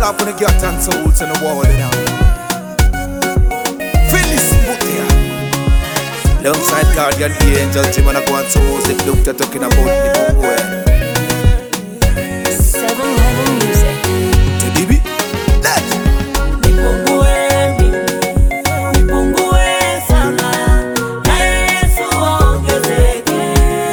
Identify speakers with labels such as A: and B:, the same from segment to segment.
A: All up on the gut and souls in the wall now. Phyllis Mutia. Alongside Guardian Angel, Tim and I go on souls. If Doctor talking about the boy.
B: Seven Heaven Music.
A: Bibi, that.
C: Nipungue mimi, nipungue sana, na Yesu aongezeke.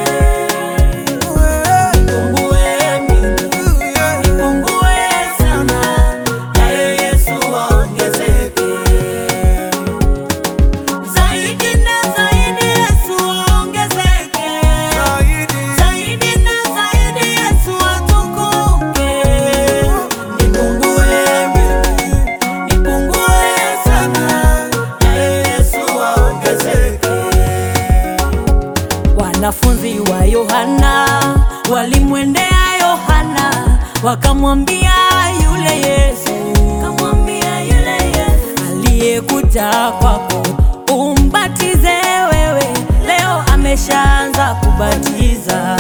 C: Nipungue mimi, nipungue sana, na Yesu aongezeke. Zaidi na zaidi Yesu aongezeke. Zaidi na zaidi Yesu atukuke. Nipungue mimi, nipungue sana, na Yesu aongezeke. Wanafunzi wa Yohana walimwendea Yohana wakamwambia yule Yesu, kamwambia yule Yesu aliyekuja kwako umbatize wewe, leo ameshaanza kubatiza.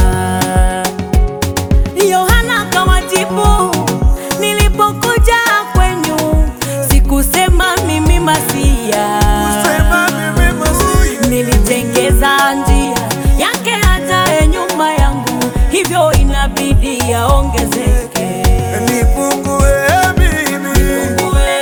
C: Yohana akawajibu, nilipokuja kwenyu sikusema mimi Masia, nilitengeza njia yake hata nyuma yangu, hivyo inabidi yaongezeke.
A: Nipungue mimi.
C: Nipungue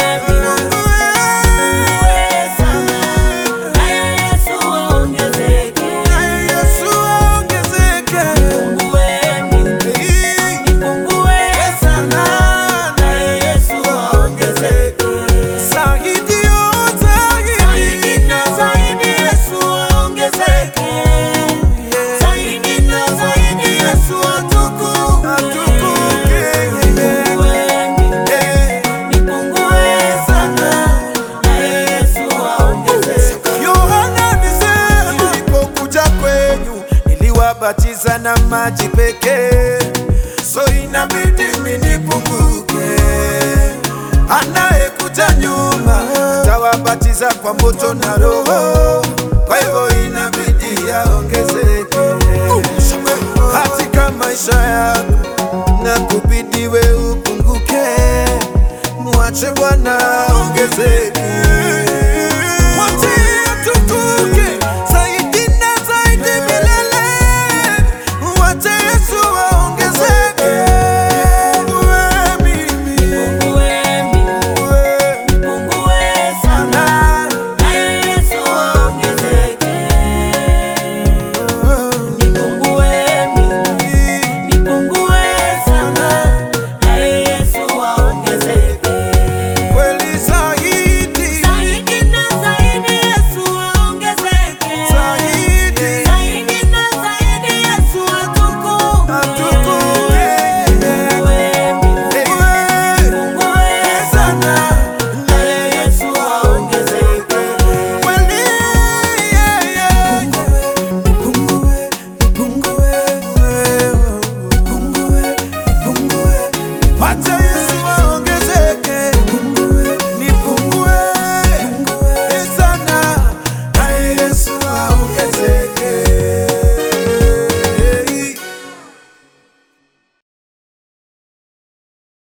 C: sana, naye Yesu aongezeke.
A: Yesu aongezeke.
C: Nipungue mimi, nipungue sana, naye Yesu aongezeke.
A: Zaidi yo,
C: Zaidi
A: zaidi.
C: na zaidi Yesu aongezeke. Zaidi na zaidi Yesu atukuke.
A: Atukuke.
C: Nipungue mimi,
A: Eh.
C: nipungue sana, naye Yesu aongezeke.
A: Yohana alisema nilipokuja kwenyu niliwabatiza na maji pekee, so inabidi mimi nipunguke. Anayekuja nyuma tawabatiza kwa moto na Roho, kwa hivyo inabidi yaongezeke katika maisha yako na kubidi we upunguke, mwache Bwana aongezeke.